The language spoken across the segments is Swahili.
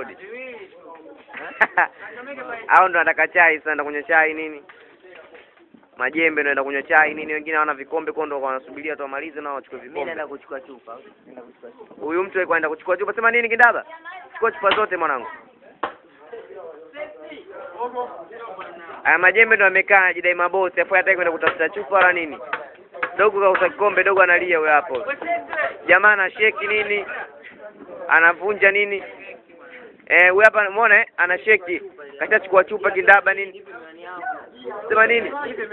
Daudi? Au ndo anataka chai sasa, ndo kunywa chai nini? Majembe ndo enda kunywa chai nini? Wengine hawana vikombe, kwa ndo wanasubiria tu wamalize nao wachukue Mimi vikombe. naenda kuchukua chupa. Naenda kuchukua chupa. Huyu mtu alikuwa anaenda kuchukua chupa. Sema nini Kindaba? Chukua chupa zote mwanangu. Aya majembe ndo amekaa anajidai mabosi, afu hataki kwenda kutafuta chupa wala nini. Dogo kausa kikombe, dogo analia huyo hapo. Jamaa ana sheki nini? Anavunja nini? Eh, huyu hapa umeona eh? Ana sheki. Kashachukua chupa Kindaba nini? Sema nini?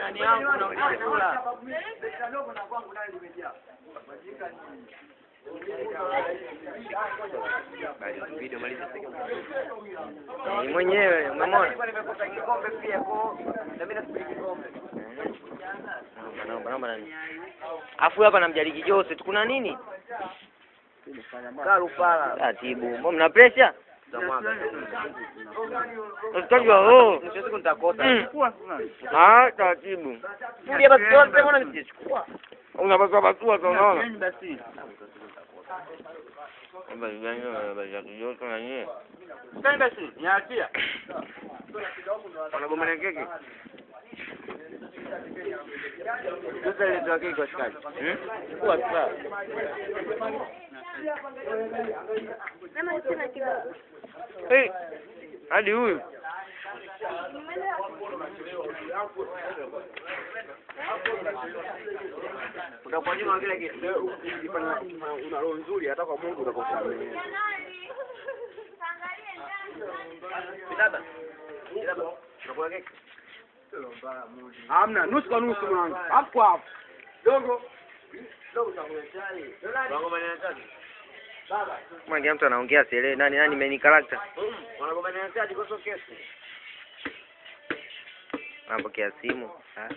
Ni mwenyewe umemwona? Naomba, naomba, naomba nani? Afu hapa namjariki Jose, kuna nini? Karupala. Taratibu. Mbona mna pressure? Usitajwa oh. Siku nitakosa. Mm. Ah, taratibu. Ndio basi zote mbona nisichukua? Unapaswa basua sasa unaona? Basi. Basi gani basi ya kijoto na nini? Sasa basi, niachia. Wanagomana keki? Sasa ile tu keki kwa shikaji. Hmm? Chukua sasa. Eh. Hadi huyu. Utakuwa nyuma kile kitu. una roho nzuri hata kwa Mungu utakosamehe. Bidaba. Bidaba. Unakula keki? Hamna, nusu kwa nusu mwanangu. Hapo kwa hapo. Dogo. Wanagomana tatu. Mwangi mtu anaongea sielewi nani nani main character. Wanagomana tatu kwa kesi. Napokea simu. Ah,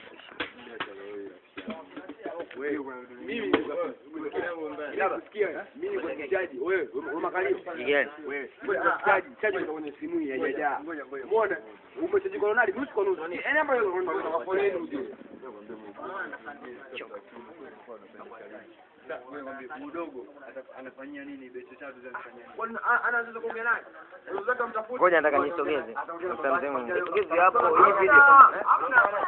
Mimi nikusikia. Mimi niko kichaji. Wewe, umekalio. Jigani. Wewe, kichaji, chaji ndio kwenye simu hii haijajaa. Umeona? Umechaji kwa Ronaldo nusu kwa nusu. Yaani hapa unataka foleni ujue. Kwani anaanza kuongea naye? Unataka mtafute. Ngoja nataka nisogeze. Mtamzee mwingine. Sogeze hapo hii video. Hamna.